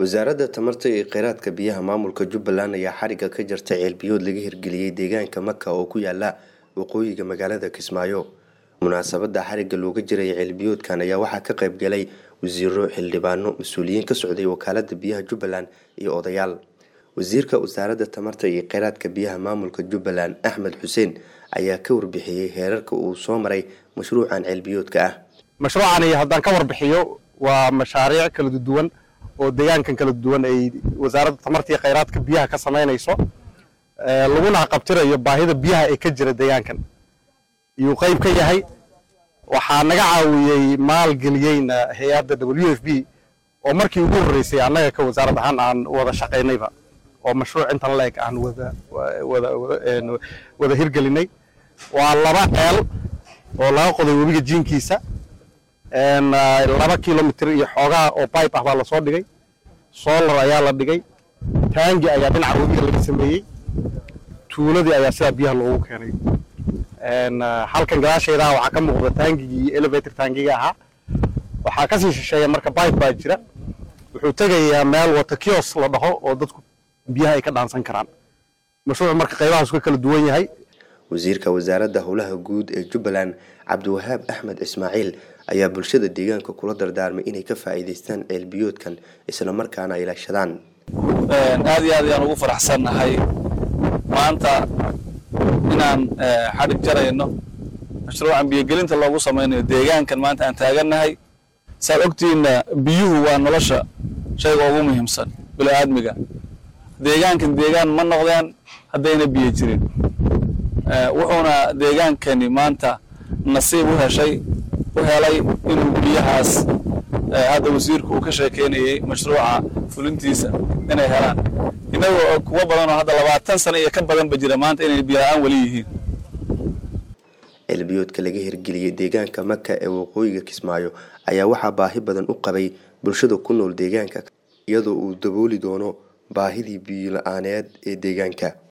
wasaaradda tamarta iyo kheyraadka biyaha maamulka jubbaland ayaa xarigga ka jartay ceelbiyood laga hirgeliyey deegaanka maka oo ku yaala waqooyiga magaalada kismaayo munaasabadda xarigga looga jiray ceelbiyoodkan ayaa waxaa ka qayb galay wasiiro xildhibaano mas-uuliyiin ka socday wakaalada biyaha jubbaland iyo odayaal wasiirka wasaaradda tamarta iyo kheyraadka biyaha maamulka jubbaland axmed xuseen ayaa ka warbixiyey heerarka uu soo maray mashruucan ceelbiyoodka ah mashruucani haddaan ka warbixiyo waa mashaariic kala duwan oo deegaankan kala duwan ay wasaaradda tamarta iyo kheyraadka biyaha ka samaynayso laguna qabtirayo baahida biyaha ee ka jira deegaankan iyuu qayb ka yahay waxaa naga caawiyey maalgeliyeyna hay-adda w f b oo markii ugu horreysay annaga ka wasaarad ahaan aan wada shaqaynayba oo mashruuc intan la eg aan wada hirgelinay waa laba ceel oo laga qoday webiga jiinkiisa laba kilomitr iyo xoogaa oo bibe ah baa lasoo dhigay solar ayaa la dhigay taangi ayaa dhinaca webiga laga sameeyey tuuladii ayaa sidaa biyaha loogu keenay halkan gadaasheedaa waxaa ka muuqda taangigii iyo elevator taangiga ahaa waxaa kasii shisheeya marka bibe baa jira wuxuu tegayaa meel wata kios la dhaho oo dadku biyaha ay ka dhaansan karaan mashruuc marka qaybahaas ka kala duwan yahay wasiirka wasaaradda howlaha guud ee jubbaland cabdiwahaab axmed ismaaciil ayaa bulshada deegaanka kula dardaarmay inay ka faa'iidaystaan ceelbiyoodkan isla markaana ay ilaashadaan aad iyo aad ayaan ugu faraxsannahay maanta inaan xadhig jarayno mashruucan biyogelinta loogu samaynayo deegaankan maanta aan taagannahay saad ogtiinna biyuhu waa nolosha shayga ugu muhiimsan bilo-aadmiga deegaankan deegaan ma noqdeen haddayna biyo jirin wuxuuna deegaankani maanta nasiib u heshay u helay inuu biyahaas hadda wasiirku uu ka sheekeynayey mashruuca fulintiisa inay helaan innagoo kuwa badanoo hadda labaatan sano iyo ka badanba jira maanta inay biyola-aan weli yihiin ceelbiyoodka laga hirgeliyey deegaanka maka ee waqooyiga kismaayo ayaa waxaa baahi badan u qabay bulshada ku nool deegaanka iyadoo uu dabooli doono baahidii biyo la-aaneed ee deegaanka